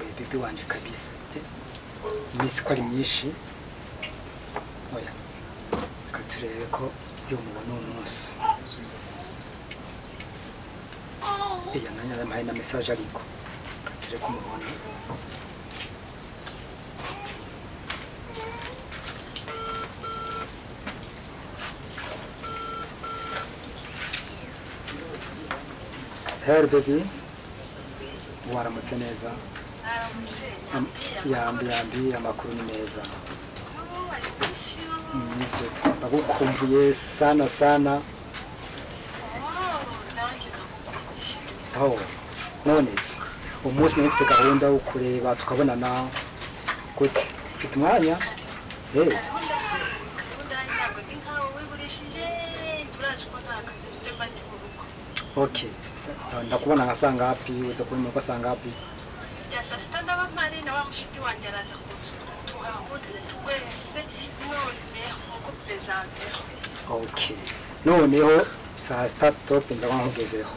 umutwe wanjye kabisa n'isukari nyinshi oya reka turebe ko ndi umubona uwo munsi iya nanjye yampaye na mesaje ariko reka turebe ko umubona Hey baby, waramutse neza. Am- Yambi yambi amakuru ni meza. Nizo ndagukumbuye sana sana. Oh, none se umunsi nari mfite gahunda yo kureba tukabonana gute? Ufite umwanya? Hey, okay. Sa- Ndakubona nka saa ngapi? Uza kubona nka saa ngapi? Okay. Noneho saa sita tope ndaba nkugezeho.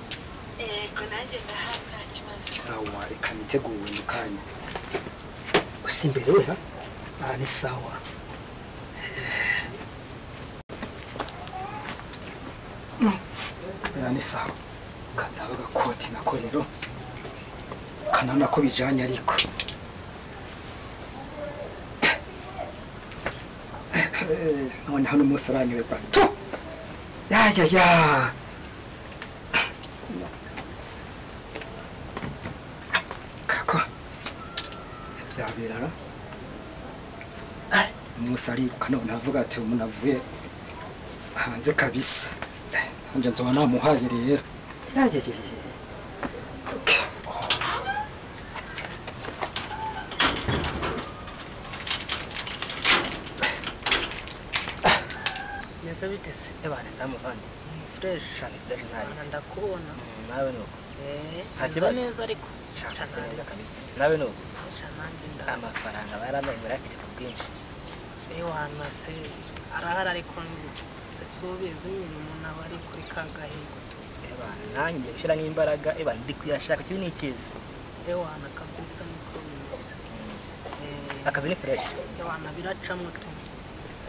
sawa reka niteguwe mu kanya gusa imbere we ha aha ni sawa aha ni sawa kanaba agakoti nako rero kanana ko bijyanye ariko none hano umunsi uranyuwe bato yayaya kako byabirara umunsi ariruka none aravuga ati umuntu avuye hanze kabisa hanjye nzoba namuhaye rero Neza bitese ebane samuvandi fresh cyane fresh ntari ndakubona Mm, nawe nuko Nta ntakiba kibazo. neza ariko shaka se neza kabisa nawe nuko Sha nanjye nda amafaranga baramaye murafite ku bwinshi ewana se arahari ariko se subizi nyine umuntu aba ari kuri ka gahigo ebane nanjye ushyiramo imbaraga ebane ndi kuyashaka kibi ni ikizi ewana kabisa niko bimeze Eh, akazi ni fresh ewana biracamo tu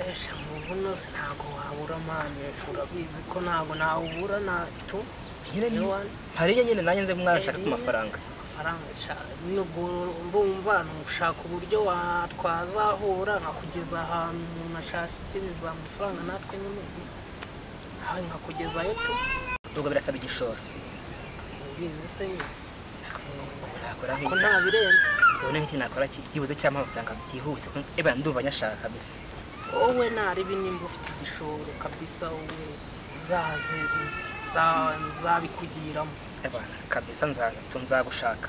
esha mu bunoze ntago wabura mani urabizi ko ntago nawubura natu nyine ni Ewana. mpariye nyine nanjye nze mwana nshaka ku mafaranga amafaranga sha- nubwo mbumva nushaka uburyo watwazahura nkakugeza ahantu umuntu ashakiriza amafaranga natwe nyine nawe nkakugezayo tu ubwo birasaba igishoro ubizi se nyine nakora ko nk'iki nta birenze ubone nk'iki nakora ki- byibuze cyangwa amafaranga byihuse ebane ndumva nyashaka kabisa wowe naribi nimba ufite igishoro kabisa wowe uzaze za- nzabikugiramo ebane kabisa nzaza tu nzagushaka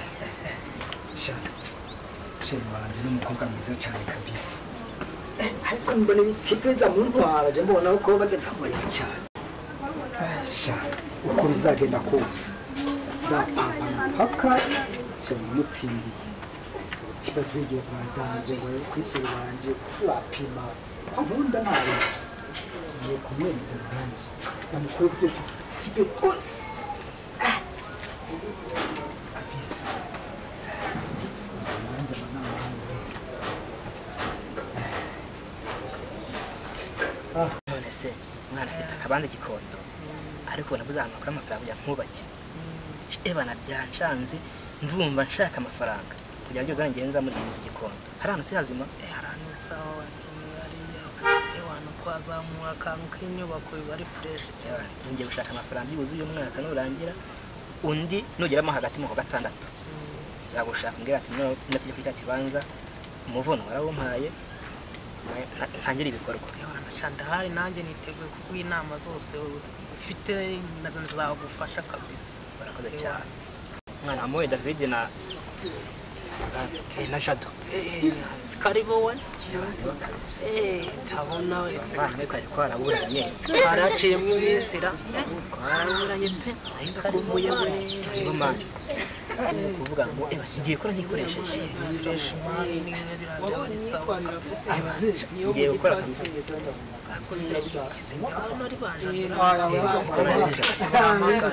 cyane sheri wanjye ni umukobwa mwiza cyane kabisa ariko mbona ibitipuriza mu ntwara jya mbona ko badamureba cyane cyane uko bizagenda kose nzapanga impaka sheri namutsindiye kiba twigiye kwa danje we kuri sheri wanjye wapima gahunda nayo ngiye kumwemeza nanjye namukore ibyo kibe rwose Ah, kabisa none se mwana afite akabanza gikondo ariko nabuze ahantu hakora amafaranga kugira ngo nkubake ebana byanshanze ndumva nshaka amafaranga kugira ngo byose ngende muri iyi nzu gikondo hari ahantu si hazima haranusaho bakeneye hariya abantu kwazamura akantu k'inyubako biba ari fureshi cyane ngiye gushaka amafaranga byibuze uyu mwaka nurangira undi nugeramo hagati mu kwa gatandatu nzagushaka umbwira ati "No- no tujye kuri cya kibanza umuvuno warawumpaye na- na- ntangire ibikorwa shandahari nanjye niteguye kuguha inama zose ufite na- nzagufasha kabisa barakoze cyane umwana wa moye david na na- na jado sikari wowe ntabona wese abana ariko ari twaraburanye baraciyemo ibisira twarabonanye pe nayo ndakumbuye we hanyuma ni ukuvuga ngo eba ngiye gukora ntikoresheje Gukoresha imari ni bimwe biragabanyiriza ngiye gukora kabisa hano ari banje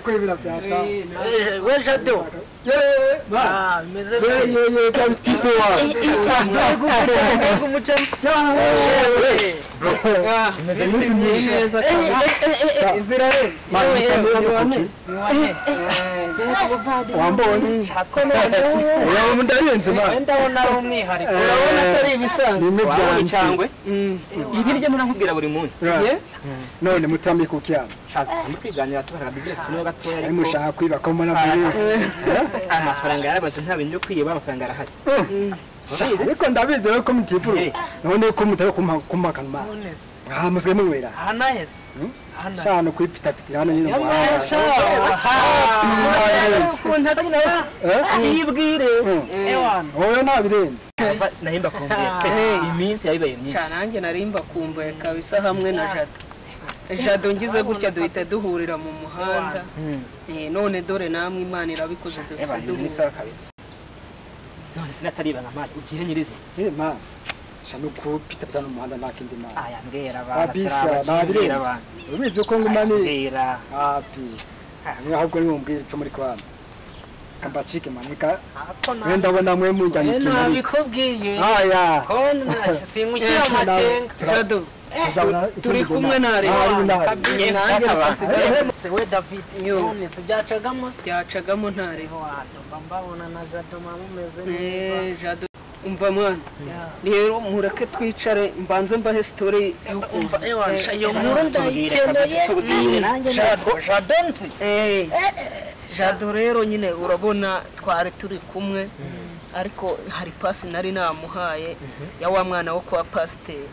kwemera byataha we jado yeee ma Ah, bimeze yeee neza yeee kabitipe wawe yeee iminsi myinshi ma ntabwo wambonye yewe mundarenze ma ndabona ari umwihariko bimwe byanjye cyangwa ibi ryo murakubwira buri munsi none mutamye ku cyama shaka kwiganira tubara business niba gatoya ayo ariko mushaka kwibakamo n'amabere amafaranga yarabaze nta bintu byo kwiba amafaranga arahari ariko ndabizi rero ko mutifuru Eh. none ko mutari kumakanwa nonese aha musigaye munywera ahanaheze hano shano kwipitapitira hano nyine mu muhanda. kibwire ewana wowe ntabirenze nahimba kumbwira iminsi yabibaye myinshi cyane nanjye narimba kumbaye kabisa hamwe na jado jado ngize gutya duhita duhurira mu muhanda Eh, none dore namwe imana irabikoze eba duhise ni duhura isaha kabisa none sinatariba na mali ugiye nyirize Eh, ma shano kwipitapitira no mu muhanda nta kindi mana aya mbwira abantu kabisa ntabirenze ubizi ko nguma ni mbwira hapi niyo ahubwo ni mumbwire icyo muri kubana kambacike manika we ndabona mwe mujyanye ikintu nabikubwiye aya simushyira amakenga jado turi kumwe na reba kabisa nanjye cyakabaye. nabasigaye we david Yo. nonese byacagamo se byacagamo nta reba ewana mba mbabona na jado mama umeze Eh, neza jado umva mwana Ya. rero mureke twicare mbanze mbahe sitori y'ukuntu ewana iyo nkuru Nkuru ndayikeneye tubwire nanjye ntabwo jadensi Eh, jado rero nyine urabona twari turi kumwe ariko hari pasi nari namuhaye ya wa mwana wo kwa pasiteri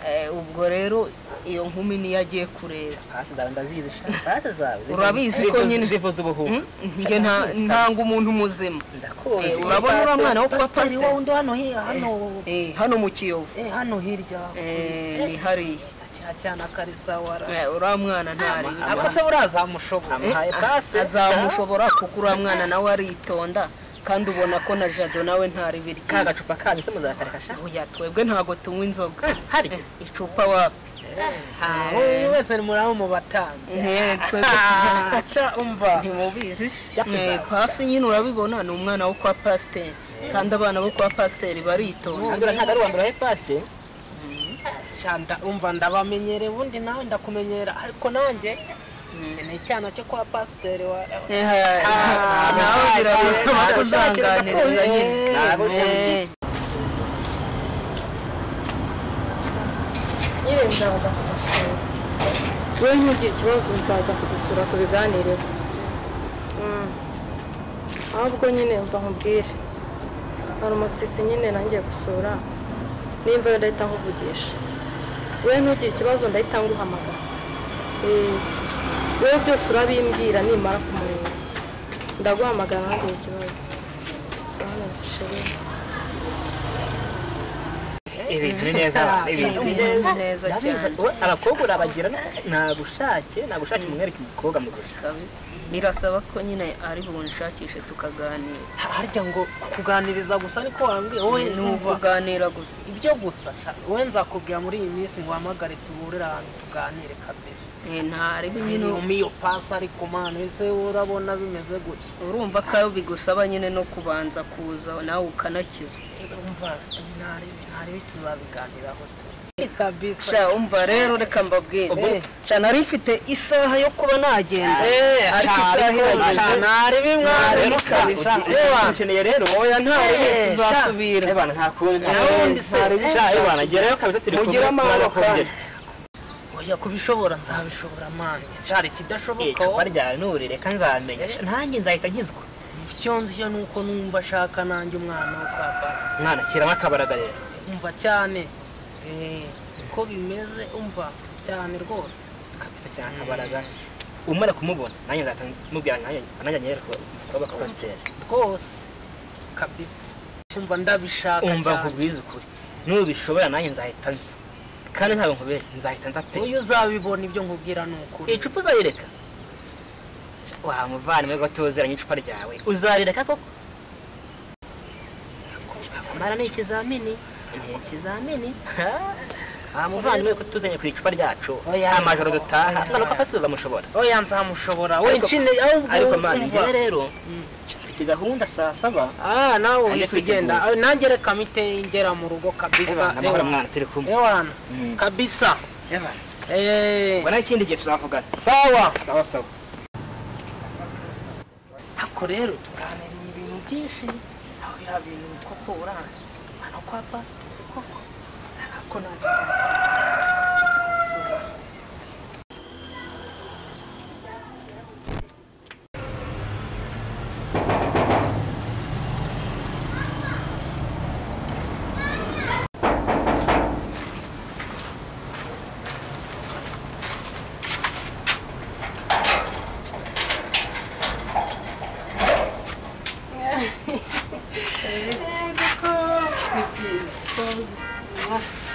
Eh, ubwo rero iyo nkumi niyo agiye kureba pasi zawe ndazizi pasi zawe Urabizi ko nyine- zivuze ubuhuha njye nta- ntanga umuntu muzima ndakuzi Eh, urabona uriya mwana wo kwa Pasiteri pasiteri? wundi hano hi- hano Eh, hano mu kiyovu eh, hano hirya Eh, ni hariya cyana karisa wara Eh, uriya mwana ntari akose uraza mushobora amuhaye pasi azamushobora kuko uriya mwana nawe aritonda kandi ubona ko na jado nawe ntari ka birya gacupa kanyu se muzakareka sha oya twebwe ntago tunywa inzoga hari Eh, icupa wapi uyu wese muraba mu batambyi Eh, twebwe aca umva ntimubizi se Eh, pasi nyine urabibona ni umwana wo kwa pasiteri kandi abana bo kwa pasiteri baritonda andura ntabwo ari uwa mbere wahe pasi cyanda umva ndabamenyere ubundi nawe ndakumenyera ariko nanjye ni icyana cyo kwa pasiteri wa nawe biragusaba kuzanganiriza nyine ntabwo Eh. nyine nzaza kugusura wowe ntugire ikibazo nzaza kugusura tubiganireho Mm. ahubwo nyine mva nkubwire hari umusisi nyine nangiye gusura nimba yo ndahita nkuvugisha wowe ntugire ikibazo ndahita nguhamagara Eh, wowe byose urabimbwira nimara kumureba ndaguhamagara ntugire ikibazo sana sishere ibintu ni neza abantu, ibintu ni neza neza cyane Ndabizi, we, abakobwa urabagira nta bushake nta bushake mumwereka umukobwa mugusha birasaba ko nyine ari bunshakishe tukaganira harya ngo kuganiriza gusa niko wambwiye wowe ni numva ukuganira gusa ibyo gusa sha, wowe nzakubwira muri iyi minsi ngo uhamagare duhurire ahantu tuganire kabisa Eh, ntari nyine bimwe iyo pasi ariko mwana ese urabona bimeze gutya urumva ko ayo bigusaba nyine no kubanza kuza nawe ukanakizwa umva ntari ntari tuzabiganiraho tu kabisa sha umva rero reka mbabwire Eh. sha nari mfite isaha yo kuba nagenda ariko isaha irageze nari bimwari Rero kabisa uzi- Ewana. ukeneye rero oya nta ntari rimwe tuzasubira ebana nta kundi Nawundi se. sha ebana gerayo kabisa turi kumwe Mugire amahoro tuba bakongera. oya kubishobora nzabishobora mani cyari Eh, ikidashoboka icupa ryawe nurireka nzamenya Sha, nanjye nzahita nkizwa icyo nzicyo ni uko numva ashaka nanjye umwana wo kwa pasi mwana kiramo akabaraga rero umva cyane Eh, uko bimeze umva cyane rwose kabisa cyane akabaraga umara kumubona nanjye nzahita mubwira nanjye nanjye nyere kuba pasiteri rwose kabisa umva ndabishaka umva cyane. nkubwize ukuri nubishobora nanjye nzahita nza kandi ntabwo nkubeshye nzahita nza pe uyu uzabibona ibyo nkubwira ni ukuri icupa uzayireka wamuvanemo gatozeranye icupa ryawe uzarireka koko kumara ni ikizamini ni ikizamini wamuvandimwe kutuzanye ku icupa ryacu Oya. amajoro dutaha ngaruka apasubiza mushobora oya nzamushobora we Ariko- ncine ahubwo ariko mani umva. njyewe rero mfite gahunda saa saba ah nawe Ajye uhise ugenda kwitegura. Ah, nanjye reka mite ngera mu rugo kabisa Ebana, amahoro mwana turi kumwe ewana Mm. kabisa Ebana. Eh, ubwo naho ikindi gihe tuzavugana sawa sawa sawa ako rero tuganiriye ibintu byinshi aho biriya bintu koko uranje hano kwa pasiteri koko ntabwo nabyo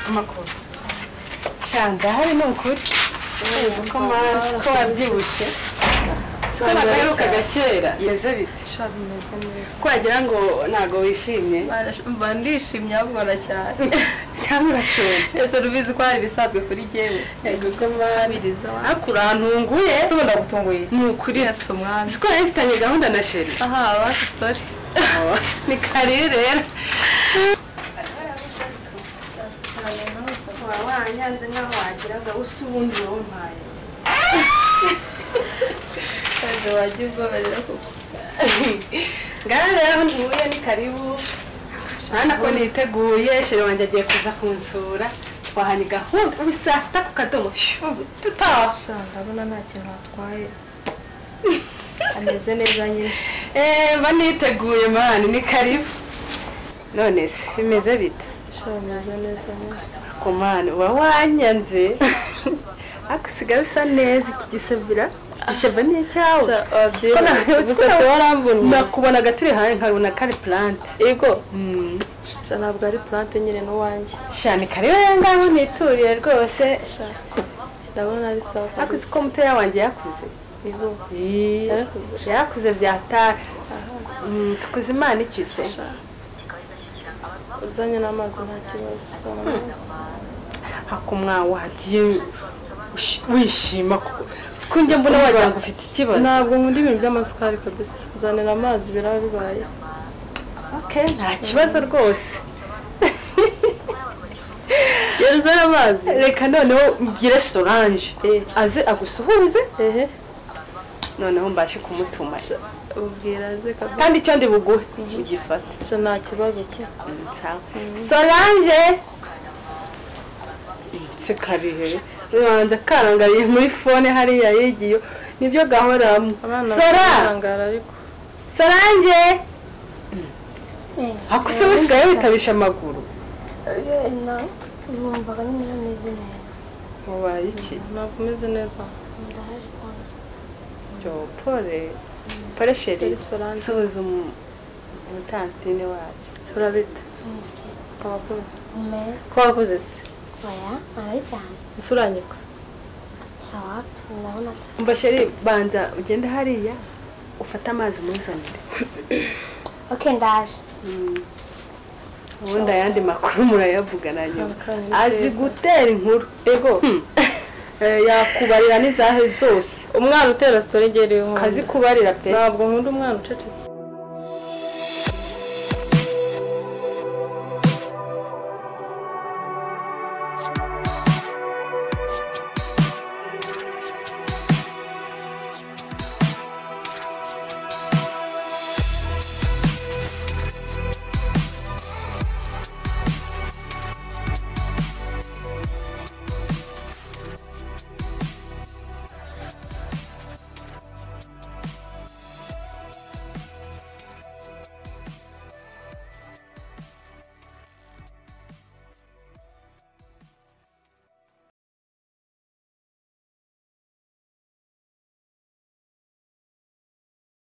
amakuru ndahari ni ukuri ko mwana ko wabyibushye ko nagaherukaga kera meze bite shabu bimeze neza ko wagira ngo ntabwo wishimye mba ndishimye ahubwo ndacyari cyangwa urashonje ese rubizi ko hari ibisanzwe kuri jyewe yego ko mwana abiriza wa ariko urantunguye ese ubundi agutunguye ni ukuri yesi umwami si ko yari ifitanye gahunda na sheri aha basi sori ni kare rero wanyanze nkaho wagira ngo usa ubundi wampaye kandi wagira ubwoba rero kuko ngaho rero ntuye ni karibu mwana ko niteguye sheri wanjye agiye kuza kunsura waha ni gahunda ubu saa sita ku kadomo tutaha sha ndabona nta kintu hatwaye ameze neza nyine eee mba niteguye mwana ni karibu none se bimeze bite sha bimeze neza nyine ku mwana uba wanyanze ariko usigaye usa neza iki gisabira igisheva ni icyawe Sha, wabyibonye. Ko na- umusatsi warambunye nakubonaga turi hanze nkabona kari plante ego sha ntabwo ari plante nyine n'uwanjye shani kariyo yangaho nituriye rwose sha ndabona bisaba ariko kabisa uzi ko mutoya wanjye yakuze ego Ii, Yarakuze. yakuze byataka Mm, tukuze imana ikize uzanye n'amazi nta kibazo hakumwawagiye wishima kuko siko njya mbona wagira ngo ufite ikibazo ntabwo nkunda ibintu by'amasukari kabisa nzanira amazi biraba bibaye okay nta kibazo rwose yari uzana amazi reka noneho mbwire solange Eh. aze agusuhuze ehe noneho mbashe kumutuma ubwira aze kabisa kandi icyo ndi buguhe ugifata Sha, nta kibazo pe Mm, sawa. solange se karihe ubanza karangariye muri fone hariya yegiyo nibyo gahoramo abana sora barangara ariko solange hakuse busigaye witabisha amaguru numvaga nyine hameze neza ubaye iki ntabwo umeze neza ndahari kwanza byo pole pole sheri Sorry, Solange. suhuza umu- umutantine wacu sura bite amakuru meza ko wakuze se oya ari cyane usuranyika shawapu ndabona ata- umva sheri banza ugende hariya ufate amazi umuzanire ok ndaje ubundi ayandi makuru murayavugana nyuma Akanya azi keza. gutera inkuru ego yakubarira n'izahe zose umwana utera sitori igera kazikubarira pe ntabwo nkunda umwana ucecetse